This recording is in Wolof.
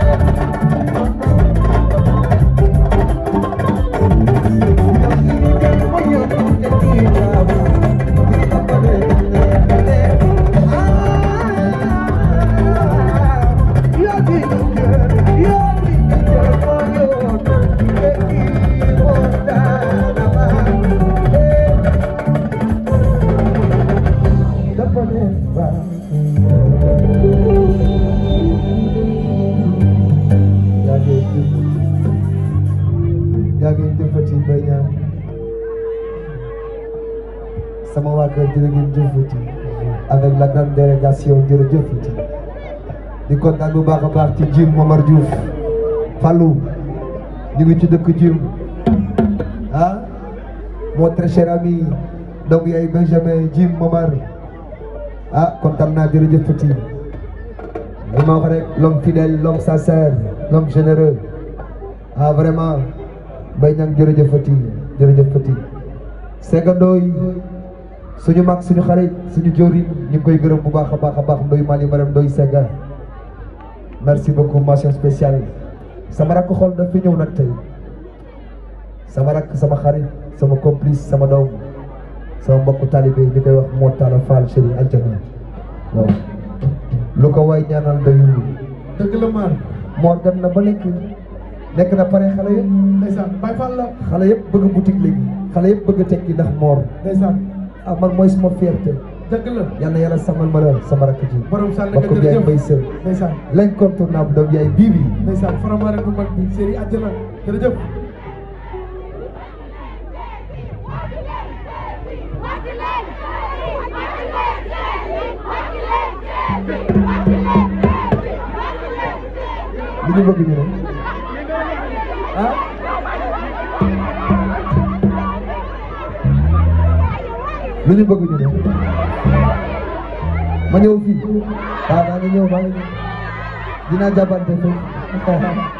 yaa ngi jëfati Mbaye Niang sama waa kër jërë ngeen jëfati avec la grande délégation jërëjëfati di kontaan bu baax a baax ci Jim Momar Diouf Fallou ñu ngi ci dëkk Jim ah mon très cher ami donc yaay Benjamin Jim Momar ah kontaan naa jërëjëfati li ma wax rek l'homme fidèle l'homme sincère l'homme généreux ah vraiment Mbaye Niang jërëjëfati jërëjëfati Sega Ndoye suñu mag suñu xarit suñu jëwriñ ñu ngi koy gërëm bu baax a baax a baax Ndoye Mali Maram Ndoye Sega merci beaucoup mention spéciale sama rakk xol daf fi ñëw nag tey sama rakk sama xarit sama complice sama doom sama mbokku talibé ñu koy wax moo taala Fall chéri aljana waaw lu ko way ñaanal doyul dëgg la man moo dem na ba nekk nekk na pare xale yëpp ndeysaan Baye Fall la xale yëpp bëgg boutique léegi xale yëpp bëgg tekki ndax moor ndeysaan ah man mooy suma fierté dëgg la yal na yàlla samal ma la sama rakk ji borom sànni nga mbokk bi yaay mbay jërëjëf sër ndeysaan l'incontournable doom yaay bii bi ndeysaan faramaare bu mag bi série àjjana jërëjëf li ñu bëgg ñu ne ah lu ñu bëgg ñu ne ma ñëw fii waaw maa ngi ñëw maa ngi ñëw dinaa jàppante fii